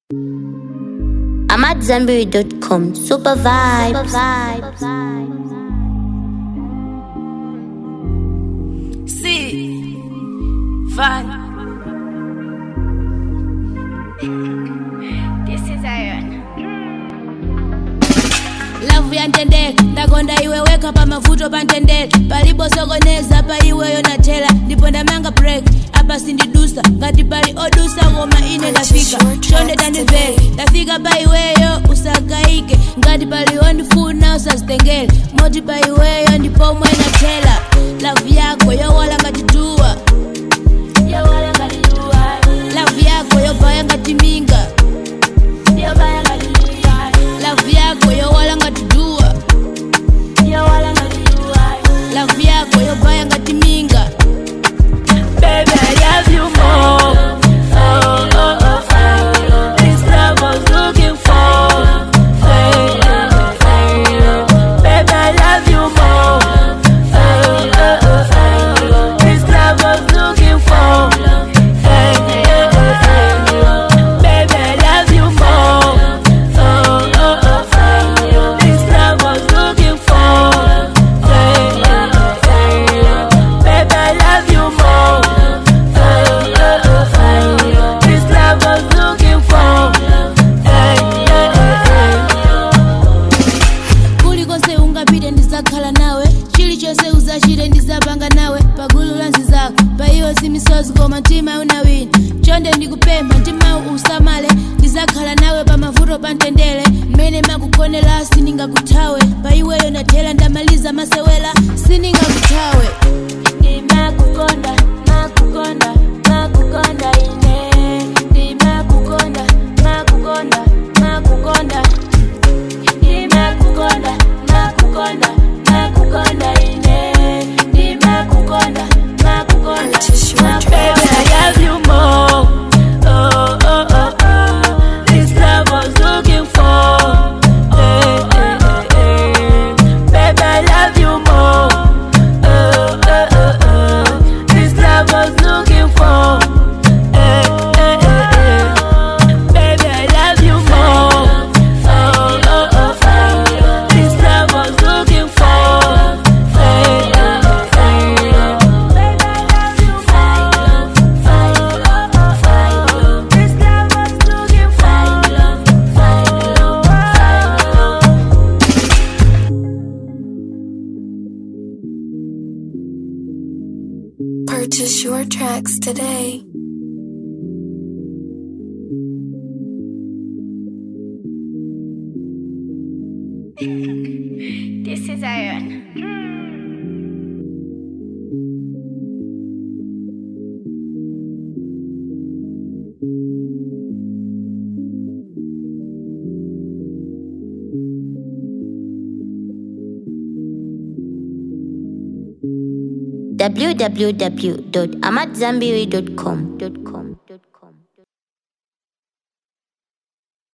I'm at Zenberry.com. Super vibes. See, vibe. This is Iron. lavu ya ntendere ndakonda iwe weka pa mavuto pa ntendere paliposokoneza pa iweyo natela ndipo ndamanga break apa sindidusa ngati pali odusa koma ine ndafika chonde tandimvere ndafika pa iweyo usagaike ngati pali ondifuna usazitengere moti pa iweyo ndipomwe natela lavu yako yowala ngati duwa yowala ngati duwa lavu yako yobaya ngati minga yobaya ngati minga lavu yako yowala ngati duwa yowala ngati duwa lavu yako yobaya ngati minga Baby, I love you more. Oh, oh, oh, oh. This love I was looking for. Hey, oh, hey, oh. Baby, I love you more. Oh, oh, oh, oh. This love I was looking for. Hey, oh, oh, oh. Baby, I love you more. Oh, oh, oh, oh. This love I was looking for. Hey, oh, oh, oh. Baby, I love you more. Oh, oh, oh, oh. This love I was looking for. Hey, oh, oh, kulikonse ungapite ndizakhala nawe chilichonse uzachite ndizapanga nawe pagulu la nzizako pa iwe simisozi koma mtima unawina chonde ndikupempha mtima usamale ndizakhala nawe pa mavuto pa ntendere mmene makukonera sindingakuthawe pa iweyo ndathera ndamaliza masewera sindingakuthawe ndimakukonda makukonda makukonda ine ndimakukonda makukonda makukonda ndimakukonda makukonda makukonda ine ndimakukonda makukonda Baby, I love you more. Oh, oh, oh, oh. This love I was looking for. Hey, hey, hey, hey. Baby, I love you more. Oh, oh, oh, oh. This love I was looking for. Hey, hey, hey, hey. Baby, I love you more. Oh, oh, oh, oh. This love I was looking for. Hey, oh, oh, oh. Baby, I love you more. Oh, oh, oh, oh. This love I was looking for. Oh, oh, oh. Purchase your tracks today. This is Iron. www.amatzambiri.com.